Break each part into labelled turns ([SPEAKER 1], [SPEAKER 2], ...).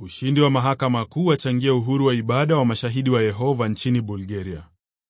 [SPEAKER 1] Ushindi wa mahakama kuu wachangia uhuru wa ibada wa mashahidi wa Yehova nchini Bulgaria.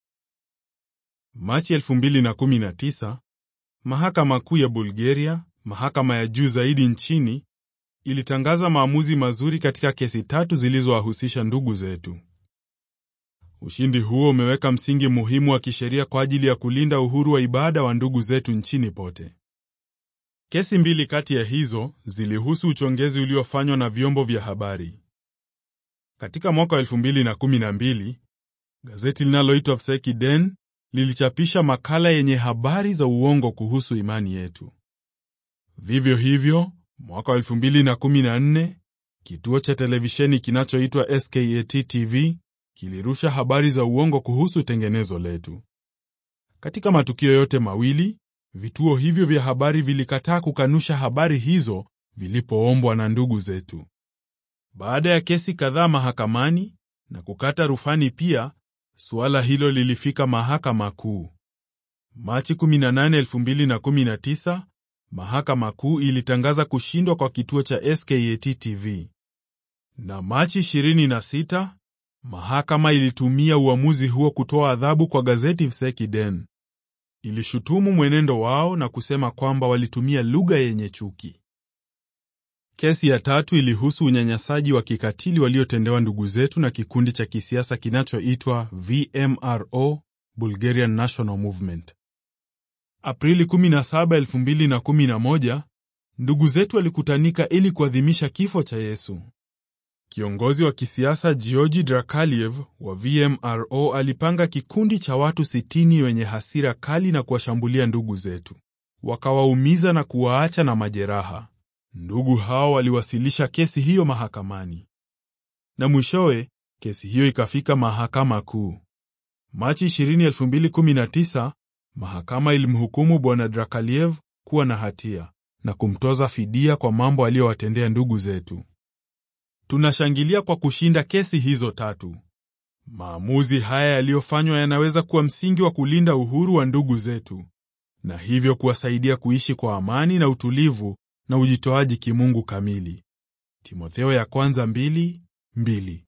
[SPEAKER 1] Machi 2019, mahakama kuu ya Bulgaria, mahakama ya juu zaidi nchini, ilitangaza maamuzi mazuri katika kesi tatu zilizowahusisha ndugu zetu. Ushindi huo umeweka msingi muhimu wa kisheria kwa ajili ya kulinda uhuru wa ibada wa ndugu zetu nchini pote. Kesi mbili kati ya hizo zilihusu uchongezi uliofanywa na vyombo vya habari. Katika mwaka wa 2012, gazeti linaloitwa Vsekiden lilichapisha makala yenye habari za uongo kuhusu imani yetu. Vivyo hivyo, mwaka wa 2014, kituo cha televisheni kinachoitwa SKAT TV kilirusha habari za uongo kuhusu tengenezo letu. Katika matukio yote mawili, vituo hivyo vya habari vilikataa kukanusha habari hizo vilipoombwa na ndugu zetu. Baada ya kesi kadhaa mahakamani na kukata rufani pia, suala hilo lilifika mahakama kuu. Machi 18, 2019, mahakama kuu ilitangaza kushindwa kwa kituo cha SKAT TV. Na Machi 26, mahakama ilitumia uamuzi huo kutoa adhabu kwa gazeti Vsekiden. Ilishutumu mwenendo wao na kusema kwamba walitumia lugha yenye chuki. Kesi ya tatu ilihusu unyanyasaji wa kikatili waliotendewa ndugu zetu na kikundi cha kisiasa kinachoitwa VMRO, Bulgarian National Movement. Aprili 17, 2011, ndugu zetu walikutanika ili kuadhimisha kifo cha Yesu. Kiongozi wa kisiasa Georgi Drakaliev wa VMRO alipanga kikundi cha watu 60 wenye hasira kali na kuwashambulia ndugu zetu, wakawaumiza na kuwaacha na majeraha. Ndugu hao waliwasilisha kesi hiyo mahakamani na mwishowe kesi hiyo ikafika mahakama kuu. Machi 20, 2019, mahakama ilimhukumu bwana Drakaliev kuwa na hatia na kumtoza fidia kwa mambo aliyowatendea ndugu zetu. Tunashangilia kwa kushinda kesi hizo tatu. Maamuzi haya yaliyofanywa yanaweza kuwa msingi wa kulinda uhuru wa ndugu zetu na hivyo kuwasaidia kuishi kwa amani na utulivu na ujitoaji kimungu kamili. Timotheo ya kwanza mbili, mbili.